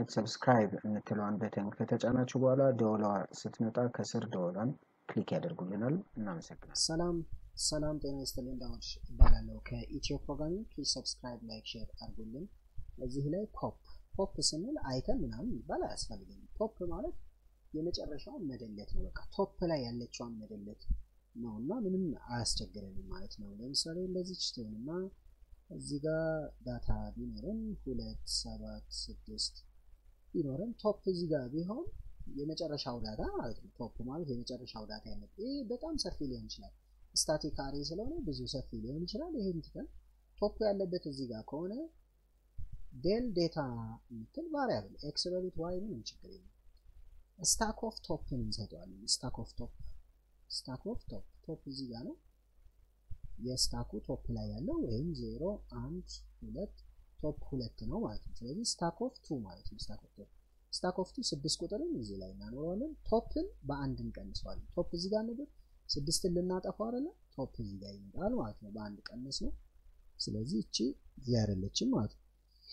አይነት ሰብስክራይብ የምትለዋን በተን ከተጫናችሁ በኋላ ደወሏ ስትመጣ ከስር ደወሏን ክሊክ ያደርጉልናል። እናመሰግናል። ሰላም ሰላም፣ ጤና ይስጥልን። ዳዎች እባላለሁ ከኢትዮ ፕሮግራሚንግ። ፕሊዝ ሰብስክራይብ፣ ላይክ፣ ሼር አድርጉልን። እዚህ ላይ ፖፕ ፖፕ ስንል አይተን ምናምን ይባል አያስፈልግም። ፖፕ ማለት የመጨረሻውን መደለት ነው። በቃ ቶፕ ላይ ያለችዋን መደለት ነው እና ምንም አያስቸግረንም ማለት ነው። ለምሳሌ እንደዚህ ችትሆንና እዚህ ጋር ዳታ ቢኖረን ሁለት ሰባት ስድስት ቢኖረን ቶፕ እዚህ ጋር ቢሆን የመጨረሻው ዳታ ማለት ነው። ቶፕ ማለት የመጨረሻው ዳታ ያለ ይህ በጣም ሰፊ ሊሆን ይችላል። ስታቲክ አሬ ስለሆነ ብዙ ሰፊ ሊሆን ይችላል። ይሄን ትተን ቶፕ ያለበት እዚህ ጋር ከሆነ ዴል ዴታ የምትል ቫሪያብል ኤክስ በሉት ዋይ ምንም ችግር የለም። ስታክ ኦፍ ቶፕን እንሰጠዋለን። ስታክ ኦፍ ቶፕ ስታክ ኦፍ ቶፕ ቶፕ እዚህ ጋር ነው። የስታኩ ቶፕ ላይ ያለው ወይም ዜሮ አንድ ሁለት ቶፕ ሁለት ነው ማለት ነው። ስለዚህ ስታክ ኦፍ ቱ ማለት ነው። ስታክ ኦፍ ቶፕ ስታክ ኦፍ ቱ ስድስት ቁጥርን እዚህ ላይ እናኖረዋለን። ቶፕን በአንድ እንቀንሰዋለን። ቶፕ እዚህ ጋር ነበር፣ ስድስትን ልናጠፋው አይደለ? ቶፕ እዚህ ጋር ይመጣል ማለት ነው። በአንድ ቀንስ ነው። ስለዚህ እቺ እዚህ አይደለችም ማለት ነው።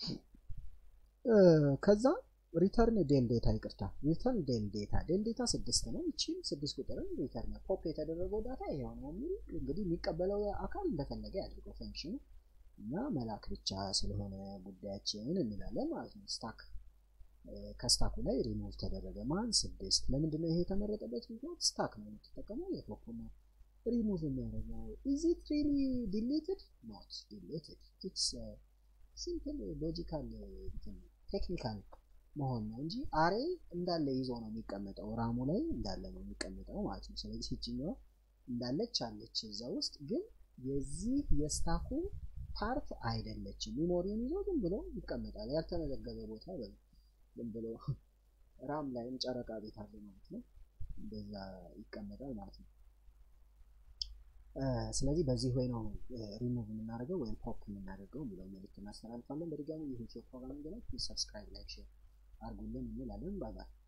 ከዛ ሪተርን ዴል ዴታ ይቅርታ፣ ሪተርን ዴል ዴታ ዴል ዴታ ስድስት ነው። እቺም ስድስት ቁጥርን ሪተርን ፖፕ የተደረገው ዳታ ይሄው ነው የሚል እንግዲህ የሚቀበለው አካል እንደፈለገ ያድርገው ፈንክሽኑ እና መላክ ብቻ ስለሆነ ጉዳያችን እንላለን ማለት ነው። ስታክ ከስታኩ ላይ ሪሙቭ ተደረገ ማን ስድስት። ለምንድነው ይሄ የተመረጠበት ምክንያት? ስታክ ነው የምትጠቀመው የፖፕ ነው ሪሙቭ የሚያደርገው። ኢዝ ኢት ሪሊ ዲሌትድ ኖት ዲሌትድ ኢትስ ሲምፕል ሎጂካል ቴክኒካል መሆን ነው እንጂ አሬ እንዳለ ይዞ ነው የሚቀመጠው። ራሙ ላይ እንዳለ ነው የሚቀመጠው ማለት ነው። ስለዚህ ይችኛዋ እንዳለች አለች እዛ ውስጥ ግን የዚህ የስታኩ ፓርት አይደለችም። ሚሞሪውን ይዞ ዝም ብሎ ይቀመጣል። ያልተመዘገበ ቦታ በ ዝም ብሎ ራም ላይም ጨረቃ ቤት አለ ማለት ነው። እንደዛ ይቀመጣል ማለት ነው። ስለዚህ በዚህ ወይ ነው ሪሙቭ የምናደርገው ወይም ፖፕ የምናደርገው የሚለው መልዕክት እናስተላልፋለን። በድጋሚ ይህ ፕሮግራም ገና ሰብስክራይብ፣ ላይክ፣ ሼር አድርጉልን እንላለን። ባይ ባይ።